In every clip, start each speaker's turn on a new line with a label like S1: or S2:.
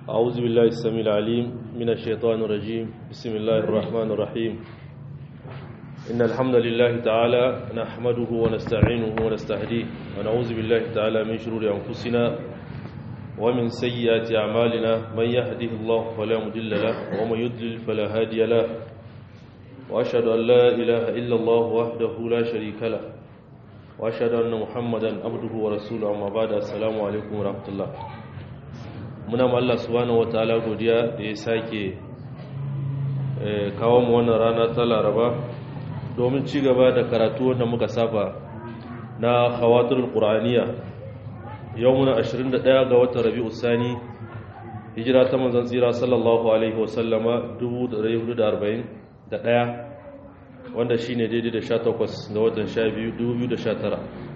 S1: أعوذ بالله السميع العليم من الشيطان الرجيم بسم الله الرحمن الرحيم إن الحمد لله تعالى نحمده ونستعينه ونستهديه ونعوذ بالله تعالى من شرور أنفسنا ومن سيئات أعمالنا من يهده الله فلا مضل له ومن يضلل فلا هادي له وأشهد أن لا إله إلا الله وحده لا شريك له وأشهد أن محمدا عبده ورسوله أما بعد السلام عليكم ورحمة الله muna ma Allah subhanahu wataala godiya da ya sake kawo mu wannan rana ta Laraba domin ci gaba da karatu wanda muka saba na khawatirul qur'aniya yau muna 21 ga watan Rabiul Sani hijira ta manzon tsira sallallahu alaihi wasallama 1441 wanda shine daidai da 18 ga watan 12 2019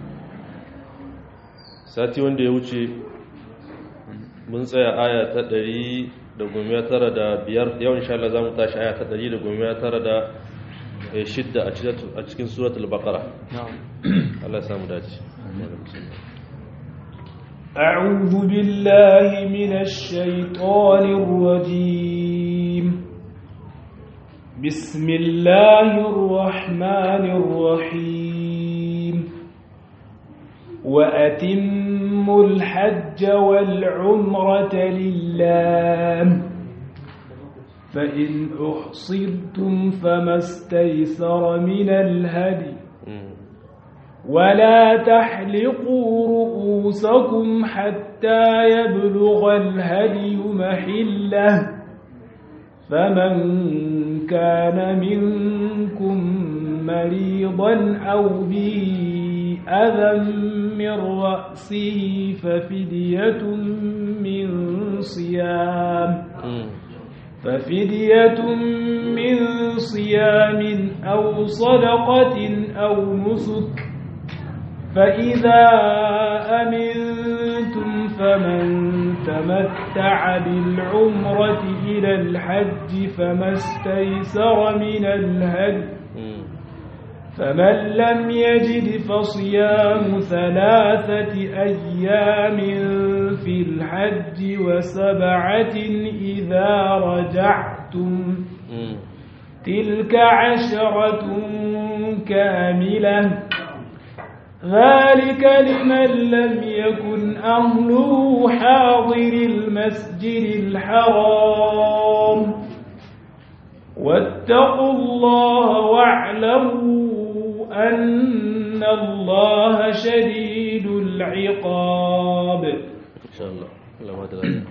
S1: sati wanda ya wuce mun tsaya aya ta ɗari da goma tara da biyar yau insha Allah za mu tashi aya ta ɗari da goma tara da shidda a cikin suratul baqara Allah ya samu dace
S2: أعوذ بالله من الشيطان الرجيم بسم الله الرحمن الرحيم وأتموا الحج والعمرة لله فإن أحصرتم فما استيسر من الهدي ولا تحلقوا رؤوسكم حتى يبلغ الهدي محله فمن كان منكم مريضا أو به أذى من رأسه ففدية من صيام ففدية من صيام أو صدقة أو نسك فإذا أمنتم فمن تمتع بالعمرة إلى الحج فما استيسر من الهدي فمن لم يجد فصيام ثلاثة أيام في الحج وسبعة إذا رجعتم تلك عشرة كاملة ذلك لمن لم يكن أهله حاضر المسجد الحرام واتقوا الله واعلموا أن الله شديد العقاب
S1: إن شاء الله الله ما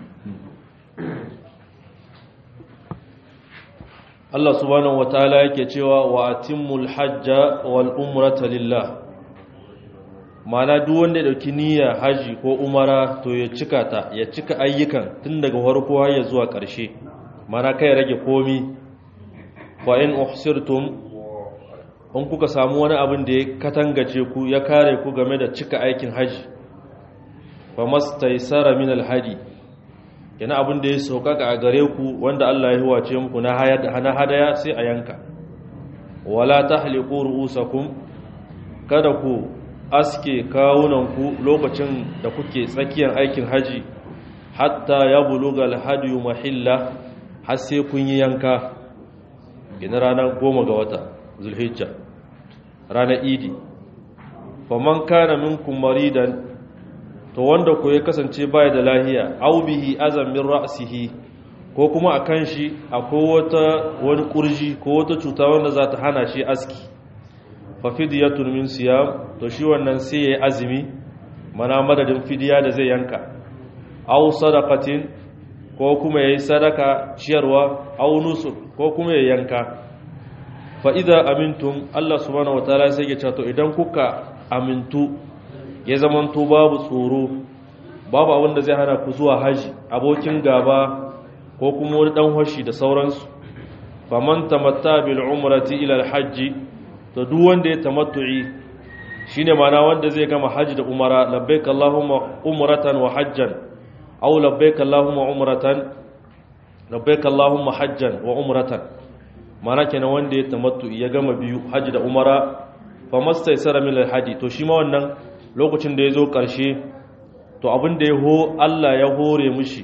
S1: Allah subhanahu wataala yake cewa wa atimmul hajja wal umrata lillah mana duk wanda ya dauki niyya haji ko umara to ya cika ta ya cika ayyukan tun daga farko har ya zuwa ƙarshe mana kai rage komi fa in uhsirtum in kuka samu wani abin da ya katangace ku ya kare ku game da cika aikin haji fa mastaysara min alhadi yana abin da ya saukaka a gare ku wanda Allah ya huwace muku na hadaya sai a yanka wala tahliqu ru'usakum kada ku aske kawunanku lokacin da kuke tsakiyar aikin haji hatta ya buluga alhadiyu mahilla har sai kun yi yanka gina ranar goma ga wata zulhijja ranar idi faman kana minkum maridan to wanda ku ya kasance baya da lahiya aw bihi azam min ra'sihi ko kuma akan shi akwai wata wani kurji ko wata cuta wanda za ta hana shi aski fa fidyatun min siyam to shi wannan sai yayi azumi mana madadin fidiya da zai yanka aw sadaqatin ko kuma yayi sadaka ciyarwa aw nusuk ko kuma yayi yanka fa idza amintum Allah subhanahu wataala sai ya ce to idan kuka amintu ya zamanto babu tsoro babu abin da zai hana ku zuwa haji abokin gaba ko kuma wani dan hoshi da sauransu faman tamatta bil umrati ila al hajji to duk wanda ya tamattu'i shine mana wanda zai gama haji da umara labbaik allahumma umratan wa hajjan aw labbaik allahumma umratan labbaik allahumma hajjan wa umratan mana kenan wanda ya tamattu'i ya gama biyu haji da umara famastaysara min al hadi to shi ma wannan lokacin da ya zo ƙarshe to abin da ya ho Allah ya hore mushi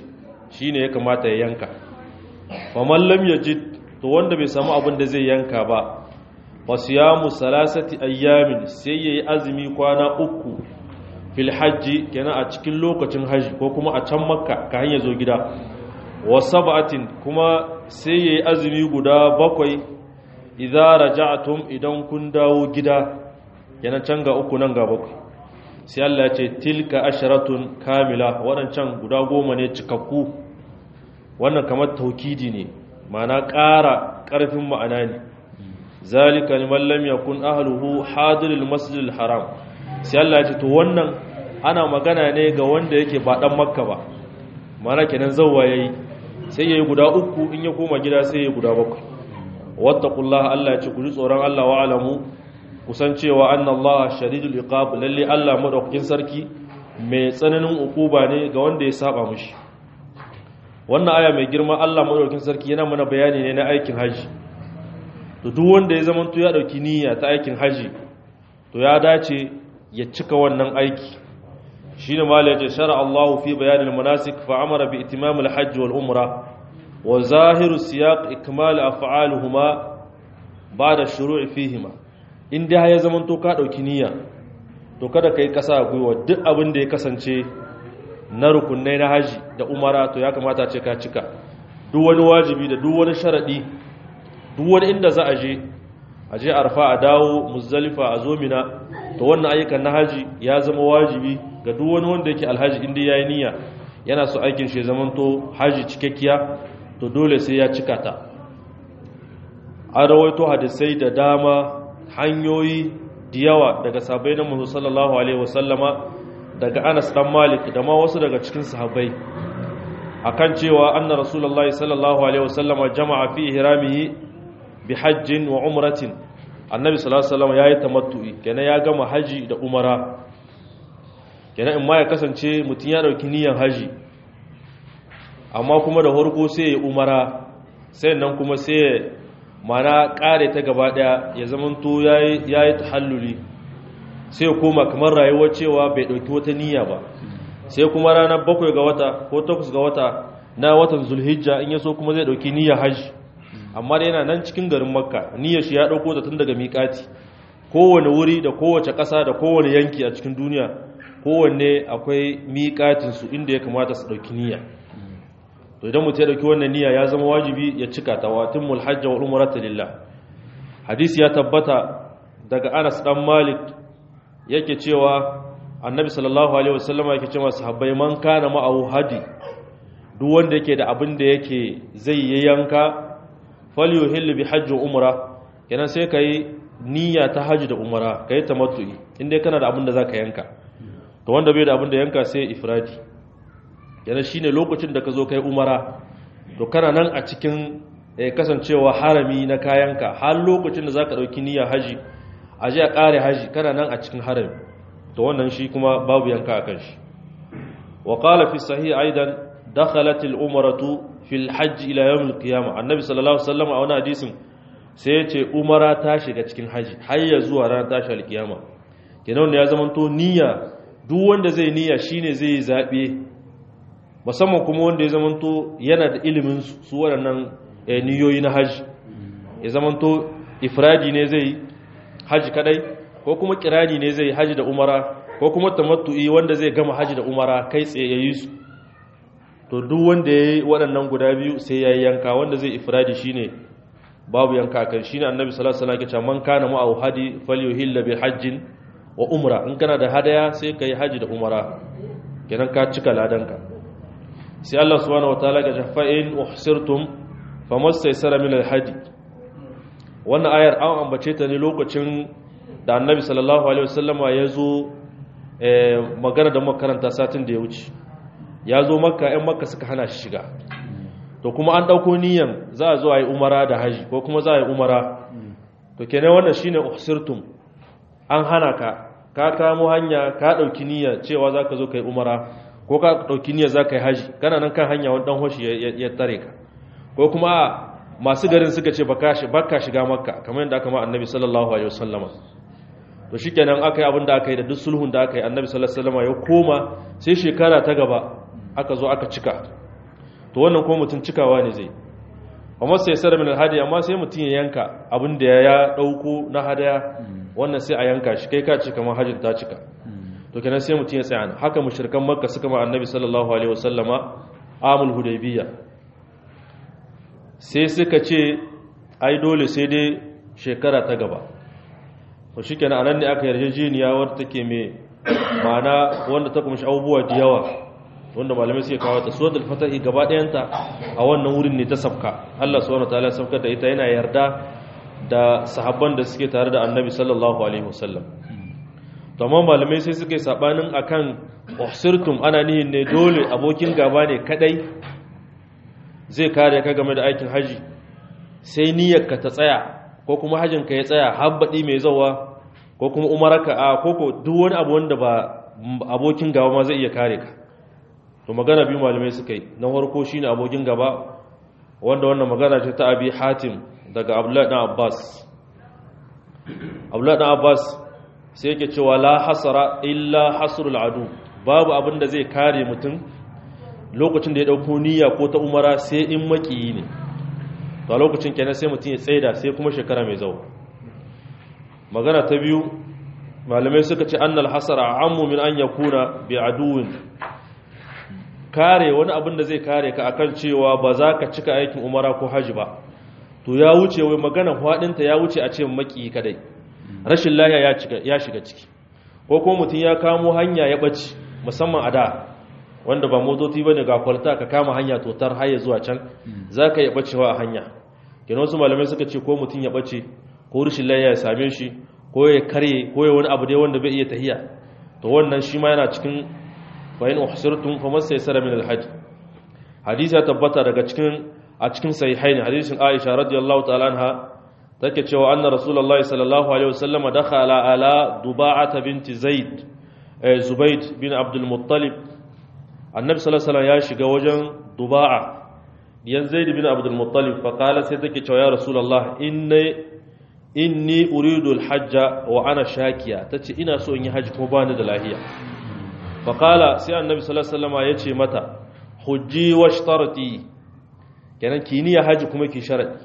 S1: shine ya kamata ya yanka faman lam yajid to wanda bai samu abin da zai yanka ba wasiyamu salasati ayyamin sai yayi azumi kwana uku fil hajji kenan a cikin lokacin haji ko kuma a can makka ka hanya zo gida wa sab'atin kuma sai yayi azumi guda bakwai idza raja'tum idan kun dawo gida kenan can ga uku nan ga bakwai sai Allah ya ce tilka asharatun kamila waɗancan guda goma ne cikakku wannan kamar taukidi ne ma'ana ƙara ƙarfin ma'ana ne zalika liman lam yakun ahluhu hadiril masjidil haram sai Allah ya ce to wannan ana magana ne ga wanda yake ba dan makka ba mana kenan zawwa yayi sai yayi guda uku in ya koma gida sai yayi guda bakwai wattaqullaha Allah ya ce ku ji tsoron Allah wa alamu kusan cewa annallaha shadidul iqab lalle Allah madaukakin sarki mai tsananin ukuba ne ga wanda ya saba mushi wannan aya mai girma Allah madaukakin sarki yana mana bayani ne na aikin haji to duk wanda ya zama to ya dauki niyya ta aikin haji to ya dace ya cika wannan aiki shine malai ya shara Allahu fi bayanil manasik fa amara bi itimamil hajj wal umra wa zahiru siyaq ikmal af'aluhuma ba'da shuru'i fihima in dai ya zama to ka dauki niyya to kada kai kasa gwiwa duk abin da ya kasance na rukunai na haji da umara to ya kamata ce ka cika duk wani wajibi da duk wani sharadi duk wani inda za a je a je arfa a dawo muzdalifa a zo mina to wannan ayyukan na haji ya zama wajibi ga duk wani wanda yake alhaji inda yayi niyya yana so aikin shi zaman to haji cikakkiya to dole sai ya cika ta an rawaito hadisai da dama hanyoyi da yawa daga sahabbai na Muhammad sallallahu alaihi wasallama daga Anas dan Malik da ma wasu daga cikin sahabbai akan cewa anna rasulullahi sallallahu alaihi wasallama jama'a fi ihramihi bi hajjin wa umratin annabi sallallahu alaihi wasallam yayi tamattu'i kenan ya gama haji da umara kenan in ma ya kasance mutun ya dauki niyyar haji amma kuma da farko sai ya umara sai nan kuma sai mana kare ta gaba daya ya zamanto yayi yayi tahalluli sai ya koma kamar rayuwar cewa bai dauki wata niyya ba sai kuma ranar bakwai ga wata ko takwas ga wata na watan zulhijja in yaso kuma zai dauki niyyar haji amma da yana nan cikin garin makka niyyar shi ya dauko ta tun daga miƙati kowane wuri da kowace ƙasa da kowane yanki a cikin duniya kowanne akwai miƙatin su inda ya kamata su dauki niyya to idan mutum ya dauki wannan niyya ya zama wajibi ya cika ta watin mulhajja wal umrata lillah hadisi ya tabbata daga Anas dan Malik yake cewa annabi sallallahu alaihi wasallama yake cewa sahabbai man kana ma'ahu hadi duk wanda yake da abin da yake zai yi yanka falyuhillu bi hajji umra kenan sai kai niyya ta haji da umra kai tamattu'i inda kana da abin da zaka yanka to wanda bai da abin da yanka sai ifradi kenan shine lokacin da ka zo kai umara to kana nan a cikin kasancewa harami na kayanka har lokacin da zaka dauki niyya haji aje a kare haji kana nan a cikin harami to wannan shi kuma babu yanka akan shi wa qala fi sahih aidan dakhalat al umratu fil hajj ila yawm al qiyamah annabi sallallahu alaihi wasallam a wani hadisin sai ya ce umara ta shiga cikin haji har ya zuwa ranar tashi al qiyama kenan wanda ya zamanto niyya duk wanda zai niyya shine zai yi zabe musamman kuma wanda ya zamanto yana da ilimin su waɗannan niyoyi na haji ya zamanto ifradi ne zai haji kadai ko kuma kirani ne zai haji da umara ko kuma tamattu'i wanda zai gama haji da umara kai tsaye yayi su to duk wanda yayi waɗannan guda biyu sai yayi yanka wanda zai ifradi shine babu yanka kan shine annabi sallallahu alaihi wasallam ya ce man kana ma'ahu hadi falyuhilla bi hajjin wa umra in kana da hadaya sai kai haji da umara kenan ka cika ladanka sai Allah subhanahu wataala ga jafa'in uhsirtum famastaysara min al-hadi wannan ayar an ambace ta ne lokacin da annabi sallallahu alaihi wasallama ya zo magana da makaranta satin da ya wuce ya zo makka 'yan makka suka hana shi shiga to kuma an ɗauko niyan za a zo a yi umara da haji ko kuma za a yi umara to kenan wannan shine uhsirtum an hana ka ka kamo hanya ka ɗauki niyya cewa za ka zo ka yi umara ko ka ɗauki niyya za ka yi haji kana nan kan hanya wani ɗan hoshi ya tare ka ko kuma masu garin suka ce baka shiga makka kamar yadda aka ma annabi sallallahu alaihi wasallama to shikenan aka yi abin da aka yi da duk sulhun da aka yi annabi sallallahu alaihi wasallama ya koma sai shekara ta gaba aka zo aka cika to wannan ko mutum cikawa ne zai amma sai sar min alhadi amma sai mutum ya yanka abin da ya dauko na hadaya wannan sai a yanka shi kai ka ci kamar hajjin ta cika to kenan sai mutum ya tsaya haka mushrikan makka suka ma annabi sallallahu alaihi wasallama amul hudaybiyya sai suka ce ai dole sai dai shekara ta gaba to shikenan anan ne aka yarjejeniya wadda take mai ma'ana wanda ta kumshi abubuwa da yawa wanda malamai suke kawo ta suratul fatahi gaba ɗayanta a wannan wurin ne ta safka Allah subhanahu wataala ya safkar da ita yana yarda da sahabban da suke tare da annabi sallallahu alaihi wasallam to amma malamai sai suke sabanin akan uhsirtum ana nihin ne dole abokin gaba ne kadai zai kare ka game da aikin haji sai niyyarka ta tsaya ko kuma hajjinka ya tsaya habbaɗi mai zawa ko kuma umaraka a koko duk wani abu wanda ba abokin gaba ma zai iya kare ka to magana biyu malamai suka yi na farko shine abokin gaba wanda wannan magana ce ta abi hatim daga abdullahi dan abbas abdullahi dan abbas sai yake cewa la hasara illa hasrul adu babu abin da zai kare mutum lokacin da ya dauko niyya ko ta umara sai in makiyi ne to a lokacin kenan sai mutum ya tsaida sai kuma shekara mai zawo magana ta biyu malamai suka ce annal hasara ammu min an yakuna bi aduwin kare wani abin da zai kare ka akan cewa ba za ka cika aikin umara ko haji ba to ya wuce wai magana hwadinta ya wuce a ce maki kadai rashin lahiya ya shiga ciki ko kuma mutum ya kamo hanya ya ɓace musamman a da wanda ba motoci ba ne ga kwalta ka kama hanya totar haya zuwa can za ka yi ɓacewa a hanya kenan wasu malamai suka ce ko mutum ya ɓace ko rashin lahiya ya same shi ko ya karye ko ya wani abu dai wanda bai iya tahiya to wannan shi ma yana cikin bayan uhsirtum fa masaysara min alhajj hadisi ya tabbata daga cikin a cikin sahihaini hadisin Aisha radiyallahu ta'ala anha take cewa anna rasulullahi sallallahu alaihi wasallam dakhala ala duba'ata binti zaid zubayd bin abdul muttalib annabi sallallahu alaihi wasallam ya shiga wajen duba'a yan zaid bin abdul muttalib fa qala sai take cewa ya rasulullah inni inni uridu alhajja wa ana shakiya tace ina so in yi haji kuma bani da lahiya fa qala sai annabi sallallahu alaihi wasallam ya ce mata hujji washtarati kenan ki niyya haji kuma ki sharadi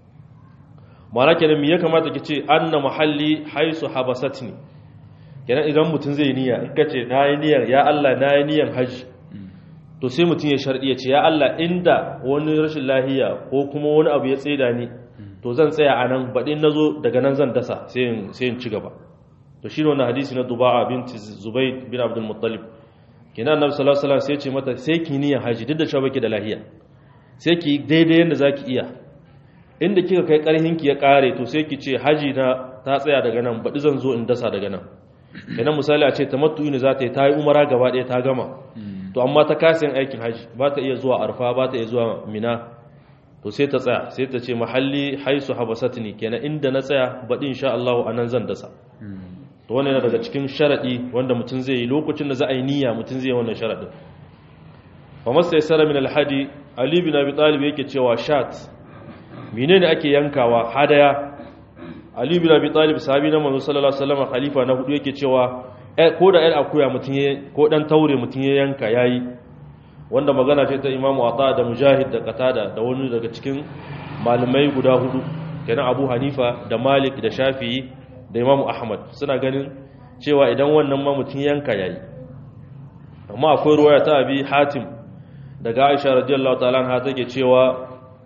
S1: ma'ana kenan me ya kamata ki ce anna mahalli haisu habasatni kenan idan mutum zai niyya in kace nayi niyyar ya Allah nayi niyyar haji to sai mutum ya sharɗi ya ce ya Allah inda wani rashin lahiya ko kuma wani abu ya tseda ni to zan tsaya a nan baɗin na zo daga nan zan dasa sai in ci gaba to shi ne wani hadisi na duba'a bin zubai bin abdul muttalib kina annabi sallallahu alaihi wasallam sai ce mata sai ki niyyar haji duk da cewa baki da lahiya sai ki daidai yanda zaki iya inda kika kai karhin ki ya kare to sai ki ce haji na ta tsaya daga nan baɗi zan zo in dasa daga nan kenan misali a ce tamattu ne za ta yi ta yi umara gaba ɗaya ta gama to amma ta kasa yin aikin haji ba ta iya zuwa arfa ba ta iya zuwa mina to sai ta tsaya sai ta ce mahalli haisu habasatni kenan inda na tsaya baɗi insha Allah a nan zan dasa to wannan yana daga cikin sharaɗi wanda mutum zai yi lokacin da za a yi niyya mutum zai yi wannan sharaɗin fa masa yasara min alhadi ali bin abi talib yake cewa shat menene ake yankawa hadaya ali bin abi talib sahabi na manzo sallallahu alaihi wasallam khalifa na hudu yake cewa ko da ɗan akuya mutum ya ko ɗan taure mutum ya yanka yayi wanda magana ce ta imamu ata da mujahid da qatada da wani daga cikin malamai guda hudu kenan abu hanifa da malik da shafi'i da imamu ahmad suna ganin cewa idan wannan ma mutum yanka yayi amma akwai ruwaya ta abi hatim daga aisha radiyallahu ta'ala anha take cewa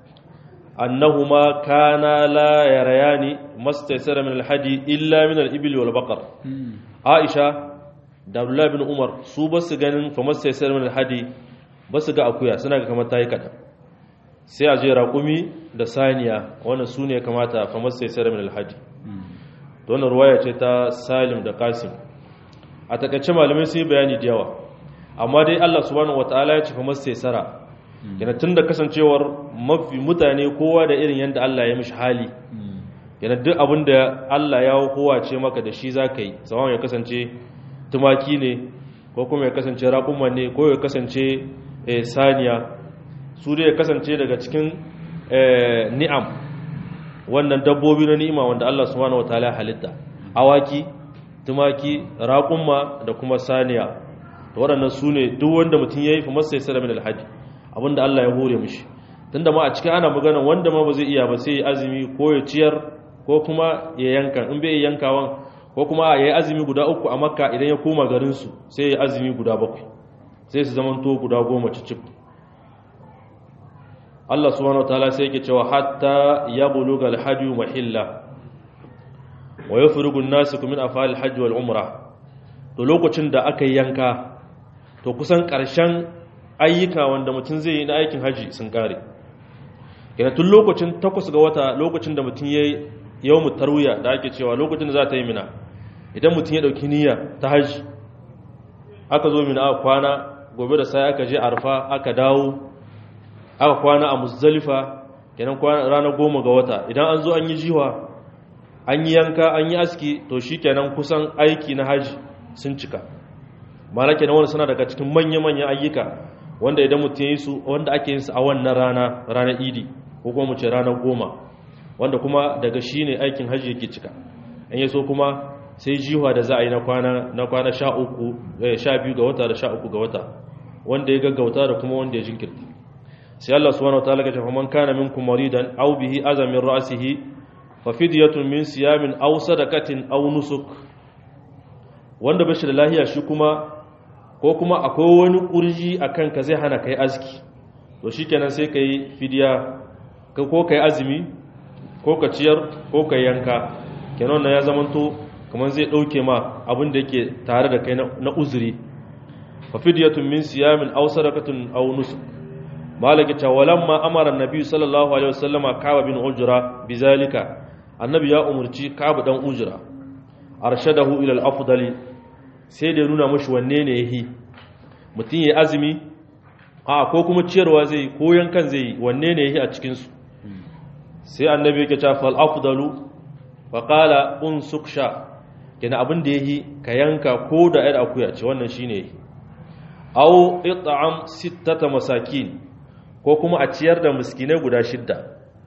S1: annahuma kana la yarayani mastaysara min alhadi illa min al-ibil wal baqar aisha da abdullahi bin umar su ba su ganin fa mastaysara min alhadi ba su ga akuya suna ga kamar tayi kadan sai a je raƙumi da saniya wannan su ne kamata fa mastaysara min alhadi to wannan ruwaya ce ta salim da qasim a takaice malamai sun yi bayani da yawa amma dai Allah subhanahu wataala ya ce fa mastaysara yana tun da kasancewar mafi mutane kowa da irin yadda Allah ya mishi hali yana duk abin da Allah ya kowa ce maka da shi za ka yi saman ya kasance tumaki ne ko kuma ya kasance raƙumman ne ko ya kasance saniya su dai ya kasance daga cikin ni'am wannan dabbobi na ni'ima wanda Allah subhanahu wataala halitta awaki tumaki raƙumma da kuma saniya waɗannan su ne duk wanda mutum ya yi fa masa ya min alhaji abinda Allah ya hore mishi tunda ma a cikin ana magana wanda ma ba zai iya ba sai ya azumi ko ya ciyar ko kuma ya yanka in bai yankawan ko kuma ya yi azumi guda uku a makka idan ya koma garinsu sai ya azumi guda bakwai sai su zamanto guda goma cicif Allah subhanahu wa ta'ala sai yake cewa hatta ya buluga alhajju mahilla wa yafrugu an-nasu min afal alhajj wal umra to lokacin da aka yanka to kusan karshen ayyuka wanda mutum zai yi na aikin haji sun kare yana tun lokacin takwas ga wata lokacin da mutum yayi yawmu tarwiya da ake cewa lokacin da za ta yi mina idan mutum ya dauki niyya ta haji aka zo mina aka kwana gobe da sai aka je arfa aka dawo aka kwana a muzdalifa kenan kwana ranar goma ga wata idan an zo an yi jiwa an yi yanka an yi aski to shi kenan kusan aiki na haji sun cika mana kenan wani suna daga cikin manya-manyan ayyuka wanda idan mutum ya yi su wanda ake yin su a wannan rana ranar idi ko kuma mu ce ranar goma wanda kuma daga shi ne aikin haji yake cika an yi so kuma sai jiwa da za a yi na kwana na kwana sha uku sha biyu ga wata da sha uku ga wata wanda ya gaggauta da kuma wanda ya jinkirta sai Allah subhanahu wataala ya ce fa man kana minkum maridan aw bihi azam min ra'sihi fa fidyatun min siyamin aw sadaqatin aw nusuk wanda bashi da lahiya shi kuma ko kuma akwai wani kurji akan ka zai hana kai aski to shikenan sai kai fidiya ko kai azumi ko ka ciyar ko ka yanka kenan na ya zamanto kamar zai dauke ma abin da yake tare da kai na uzuri fa fidyatun min siyamin aw sadaqatin aw nusuk malaki ta walamma amara annabi sallallahu alaihi wasallama kaba bin ujra bizalika annabi ya umurci kaba dan ujra arshadahu ila al-afdali sai da nuna mashi wanne ne yahi mutun yayi azumi a ko kuma ciyarwa zai ko yankan zai wanne ne yahi a cikin su sai annabi yake cewa fal afdalu fa qala unsuk sha kina abin da yahi ka yanka ko da ayar akuya ce wannan shine yahi aw it'am sittata masakin ko kuma a ciyar da miskinai guda shidda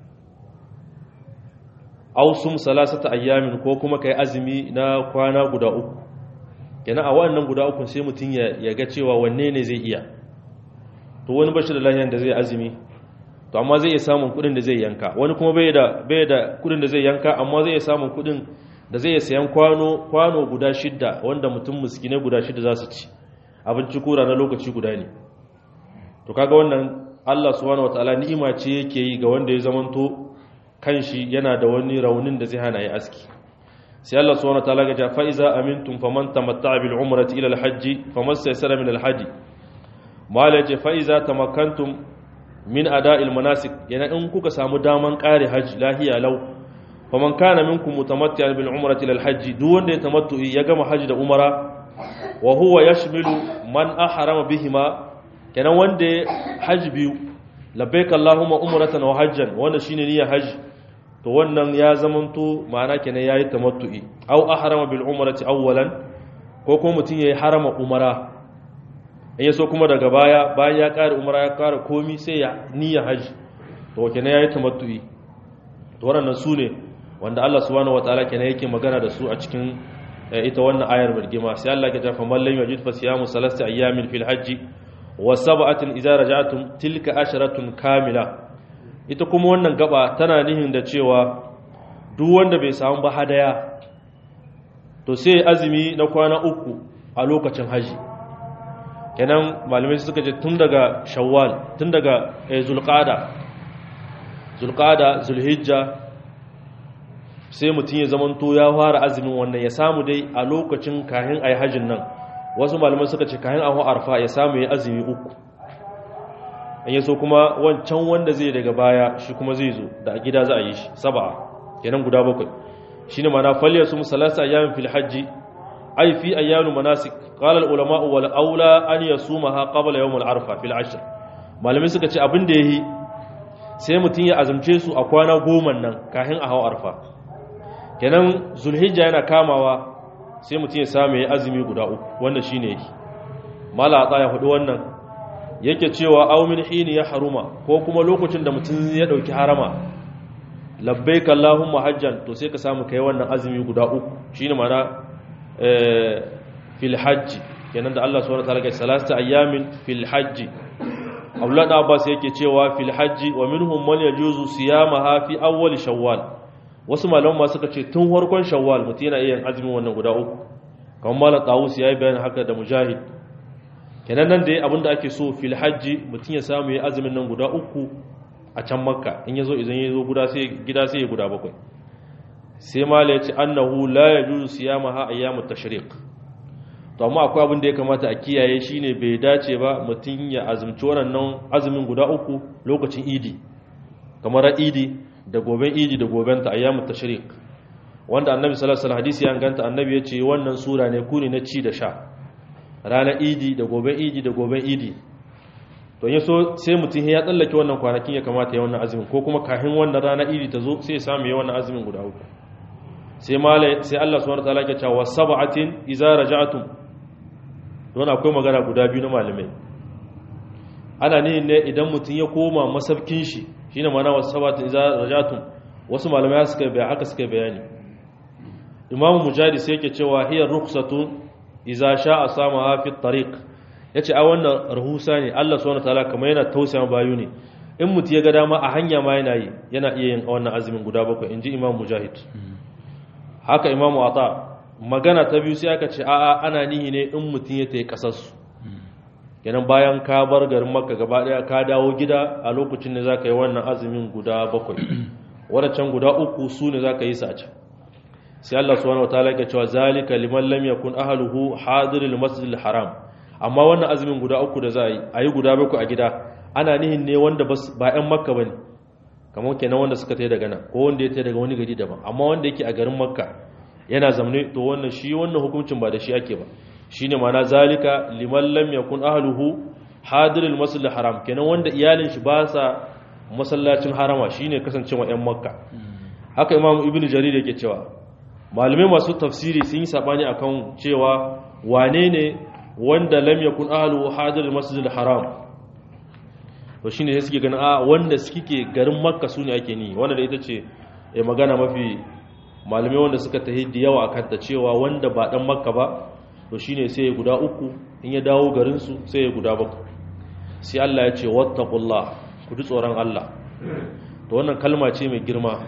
S1: ausum salasata ayyamin ko kuma kai azumi na kwana guda uku kenan a wannan guda uku sai mutum ya ga cewa wanne ne zai iya to wani bashi da lahiyan da zai azumi to amma zai iya samun kudin da zai yanka wani kuma bai da bai da kudin da zai yanka amma zai iya samun kudin da zai iya sayan kwano kwano guda shidda wanda mutum miskinai guda shidda za su ci abinci kura na lokaci guda ne to kaga wannan Allah subhanahu wataala ni'ima ce yake yi ga wanda ya zamanto kanshi yana da wani raunin da zai hana ya aski sai Allah subhanahu wataala ga ja fa iza amintum faman tamatta'a bil umrati ila al hajj famastaysara min al hadi mala ce fa iza tamakkantum min ada'il manasik yana in kuka samu daman kare haji lahiya lau faman kana minkum mutamatti'an bil umrati ila al hajj duk wanda ya tamattu ya gama haji da umara wa huwa yashmilu man ahrama bihima kenan wanda ya hajji biyu labbaik Allahumma umratan wa hajjan wanda shine niyyar hajji to wannan ya zamanto ma'ana kenan yayi tamattu'i aw ahrama bil umrati awwalan ko kuma mutun yayi harama umara in yaso kuma daga baya bayan ya kare umara ya kare komi sai ya niyyar hajji to kenan yayi tamattu'i to wannan sune wanda Allah subhanahu wataala kenan yake magana da su a cikin ita wannan ayar birgima sai Allah ya tafa man lam yajid fa siyamu salasti ayyamin fil hajji wa sab'atin idza raja'tum tilka asharatun kamila ita kuma wannan gaba tana nihin da cewa duk wanda bai samu ba hadaya to sai azumi na kwana uku a lokacin haji kenan malamai suka ce tun daga shawwal tun daga zulqada zulqada zulhijja sai mutum ya zamanto ya fara azumin wannan ya samu dai a lokacin kahin ayi hajin nan wasu malamai suka ce kayan ahu arfa ya samu ya azumi uku in yaso kuma wancan wanda zai daga baya shi kuma zai zo da a gida za a yi shi saba kenan guda bakwai shine mana falya su musalasa ayyamin fil hajji ay fi ayyanu manasik qala al ulama wal aula an yasumaha qabla yawm al arfa fil ashr malamai suka ce abin da yayi sai mutun ya azumce su a kwana goma nan kafin a hawa arfa kenan zulhijja yana kamawa sai mutum ya samu ya azumi guda uku wanda shi ne yake malata ya hudu wannan yake cewa aumin hini ya haruma ko kuma lokacin da mutum ya dauki harama labbaik allahumma hajjan to sai ka samu kai wannan azumi guda uku shine mana fil hajji kenan da Allah subhanahu wataala ya salasta ayyamin fil hajji Abdullah da Abbas yake cewa fil hajji wa minhum man yajuzu siyamaha fi awwal shawwal wasu malaman ma suka ce tun farkon shawwal mutum yana iya yin azumin wannan guda uku kamar malam Tawus yayi bayani haka da Mujahid kenan nan da abinda ake so fil hajji mutum ya samu ya azumin nan guda uku a can makka in yazo idan yazo guda sai gida sai ya guda bakwai sai mala ya ce annahu la yajuzu siyamaha ayyamut tashriq to amma akwai abin da ya kamata a kiyaye shine bai dace ba mutum ya azumci wannan azumin guda uku lokacin idi kamar idi da goben idi da goben ta ayyamut tashriq wanda annabi sallallahu alaihi wasallam hadisi ya ganta annabi ya ce wannan sura ne kuni na ci da sha ranar idi da goben idi da goben idi to ya so sai mutum ya tsallake wannan kwanakin ya kamata ya wannan azumin ko kuma kafin wannan ranar idi ta zo sai ya samu ya wannan azumin guda uku sai malai sai Allah subhanahu wataala ya ce wa sab'atin idza raja'tum don akwai magana guda biyu na malamai ana ne ne idan mutum ya koma masabkin shi shine mana wa sab'atin idza raja'tum wasu malamai suka bayani haka suka bayani Imam Mujahid sai yake cewa hiya rukhsatun idza sha'a samaha fi tariq yace a wannan rahusa ne Allah subhanahu wataala kamar yana tausaya bayu ne in mutum ya ga dama a hanya ma yana yi yana iya yin wannan azumin guda bakwai inji Imam Mujahid haka imamu ata magana ta biyu sai aka ce a'a ana nihi ne in mutum ya tayi kasarsu kenan bayan ka bar garin makka gaba daya ka dawo gida a lokacin ne zaka yi wannan azumin guda bakwai wadancan guda uku su ne zaka yi su a can sai Allah subhanahu wataala ya cewa zalika liman lam yakun ahluhu hadiril masjidil haram amma wannan azumin guda uku da za a yi a yi guda bakwai a gida ana nihin ne wanda ba 'yan makka bane kamar kenan wanda suka tai daga nan ko wanda ya tai daga wani gari daban amma wanda yake a garin makka yana zamne to wannan shi wannan hukuncin ba da shi ake ba shine ma'ana zalika liman lam yakun ahluhu hadirul masjidil haram kenan wanda iyalin shi ba sa masallacin harama shine kasancewa yan makka haka imam ibnu jarir yake cewa malume masu tafsiri sun yi sabani akan cewa wane ne wanda lam yakun ahluhu hadirul masjidil haram to shine sai suke ganin a wanda suke garin makka su ne ake ni wanda da ita ce ya magana mafi malamai wanda suka tahi da yawa akan ta cewa wanda ba dan makka ba to shine sai ya guda uku in ya dawo garin su sai ya guda bakwai sai Allah ya ce wattaqullah ku ji tsoron Allah to wannan kalma ce mai girma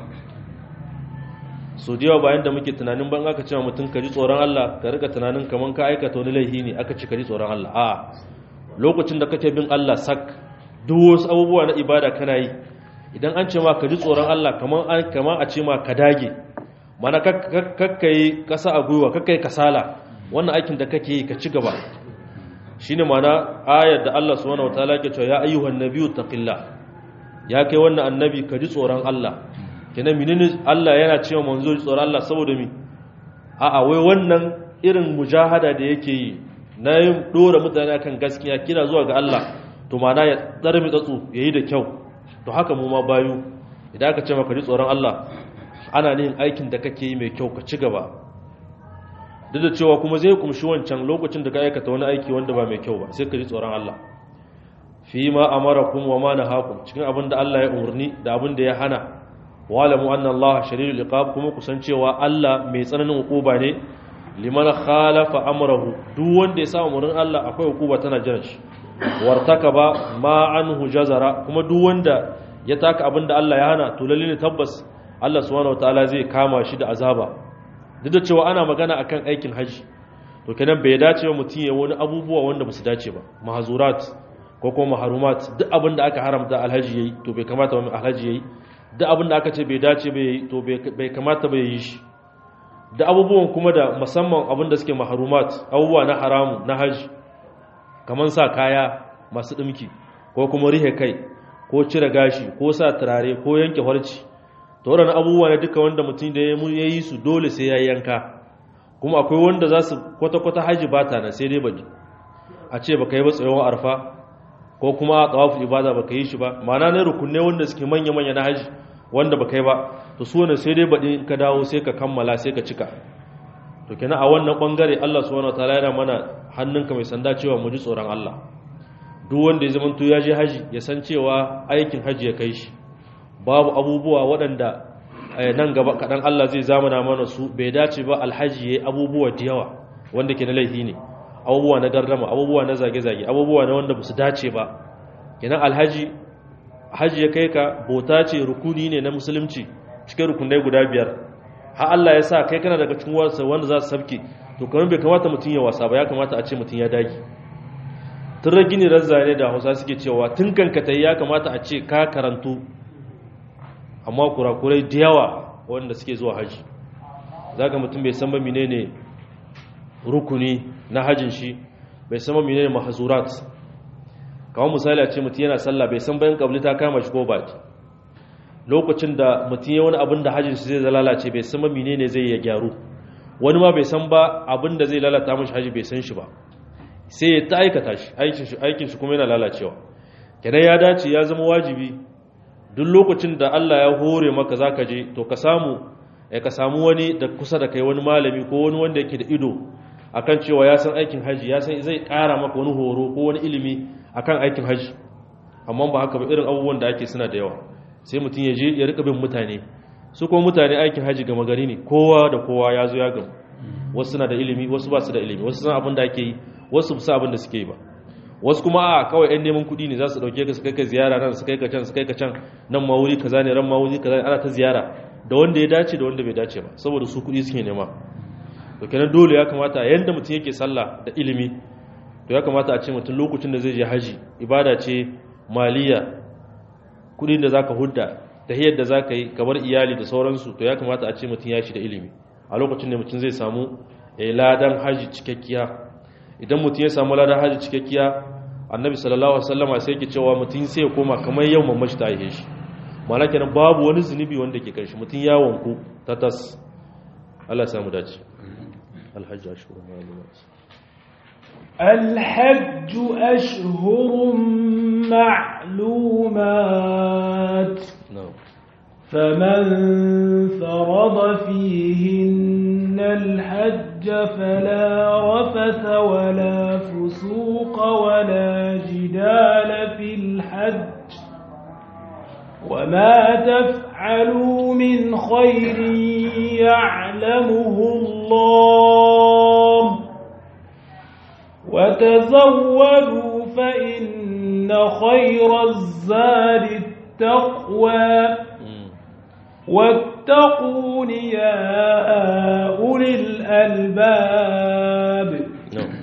S1: so da yawa bayan da muke tunanin ban aka ce mutum ka ji tsoron Allah ka rika tunanin kaman ka aikata wani laifi ne aka ce ka ji tsoron Allah a lokacin da kake bin Allah sak duk wasu abubuwa na ibada kana yi idan an ce ma ka ji tsoron Allah kamar a ce ma ka dage mana kakkai kasa a gwiwa kakkai kasala wannan aikin da kake yi ka ci gaba shine mana ayar da Allah subhanahu wataala ke cewa ya ayyuhan nabiyyu taqillah ya kai wannan annabi ka ji tsoron Allah kenan menene Allah yana cewa manzo ji tsoron Allah saboda mi a'a wai wannan irin mujahada da yake yi na yin dora mutane akan gaskiya kira zuwa ga Allah to mana ya tsarmi tsatsu ya yi da kyau to haka mu ma bayu idan aka ce maka ji tsoron Allah ana yin aikin da kake yi mai kyau ka ci gaba duk da cewa kuma zai kumshi wancan lokacin da ka aikata wani aiki wanda ba mai kyau ba sai ka ji tsoron Allah fi ma amarakum wa ma nahakum cikin abin da Allah ya umarni da abin da ya hana wa'lamu anna Allah shadidul iqab kuma kusan cewa Allah mai tsananin hukuma ne liman khalafa amrahu duk wanda ya sa umarnin Allah akwai hukuma tana jiran shi wartaka ba ma anhu jazara kuma duk wanda ya taka abin da Allah ya hana to lalle ne tabbas Allah subhanahu wataala zai kama shi da azaba duk da cewa ana magana akan aikin haji to kenan bai dace ba mutum ya wani abubuwa wanda ba su dace ba mahzurat ko kuma maharumat duk abin da aka haramta alhaji yayi to bai kamata ba alhaji yayi duk abin da aka ce bai dace ba yayi to bai kamata ba yayi shi da abubuwan kuma da musamman abin da suke maharumat abubuwa na haramu na haji kamar sa kaya masu ɗimki ko kuma rihe kai ko cire gashi ko sa turare ko yanke harci to waɗannan abubuwa ne duka wanda mutum da ya yi su dole sai ya yanka kuma akwai wanda za su kwata-kwata haji ba ta na sai dai baji a ce baka yi ba tsayawar arfa ko kuma a tsawafu ibada baka yi shi ba ma'ana ne rukunne wanda suke manya-manya na haji wanda baka yi ba to su wani sai dai baɗi in ka dawo sai ka kammala sai ka cika to kenan a wannan bangare Allah subhanahu wataala yana mana hannunka mai sanda cewa mu ji tsoron Allah duk wanda ya zamanto ya je haji ya san cewa aikin haji ya kai shi babu abubuwa waɗanda nan gaba kaɗan Allah zai zamana mana su bai dace ba alhaji ya yi abubuwa da yawa wanda ke na laifi ne abubuwa na gardama abubuwa na zage-zage abubuwa na wanda ba su dace ba kenan alhaji haji ya kai ka bauta ce rukuni ne na musulunci cikin rukunai guda biyar har Allah ya sa kai kana daga cikin wasa wanda za su sabke to kamar bai kamata mutum ya wasa ba ya kamata a ce mutum ya dage tun ragini razzane da hausa suke cewa tun kankatai ya kamata a ce ka karantu amma kurakurai da yawa wanda suke zuwa haji za ka mutum bai san ba menene rukuni na hajin shi bai san ba menene mahazurat kawo misali a ce mutum yana sallah bai san bayan kabli ta kama shi ko ba lokacin da mutum ya wani abin da hajjin shi zai lalace bai san ba menene zai ya gyaru wani ma bai san ba abin da zai lalata mashi haji bai san shi ba sai ya ta aikata shi aikin shi aikin shi kuma yana lalacewa kenan ya dace ya zama wajibi duk lokacin da Allah ya hore maka zaka je to ka samu ka samu wani da kusa da kai wani malami ko wani wanda yake da ido akan cewa ya san aikin haji ya san zai kara maka wani horo ko wani ilimi akan aikin haji amma ba haka ba irin abubuwan da ake suna da yawa sai mutum ya je ya rika bin mutane su kuma mutane aikin haji gama gari ne kowa da kowa ya zo ya gamu wasu suna da ilimi wasu ba su da ilimi wasu san abin da ake yi wasu su abin da suke yi ba wasu kuma a kawai yan neman kuɗi ne za su ɗauke ka su kai ka ziyara nan su kai ka can su kai ka can nan ma wuri kaza ne ran ma wuri kaza ne ana ta ziyara da wanda ya dace da wanda bai dace ba saboda su kuɗi suke nema to kenan dole ya kamata yanda mutum yake sallah da ilimi to ya kamata a ce mutum lokacin da zai je haji ibada ce maliya kudin da zaka hudda tahiyar da zaka yi kamar iyali da sauransu to ya kamata a ce mutum ya shi da ilimi a lokacin da mutum zai samu ladan haji cikakkiya idan mutum ya samu ladan haji cikakkiya annabi sallallahu alaihi wasallama sai yake cewa mutum sai ya koma kamar yau mamashi ta aihe shi ma'ana kenan babu wani zunubi wanda ke kai shi mutum ya wanku ta tas Allah ya samu dace الحج أشهر معلومات
S2: الحج أشهر معلومات
S1: نعم
S2: فمن فرض فيهن الحج فلا رفث ولا فسوق ولا جدال في الحج وما تفعلوا من خير يعلمه الله وتزودوا فإن خير الزاد التقوى واتقون يا أولي الألباب
S1: نعم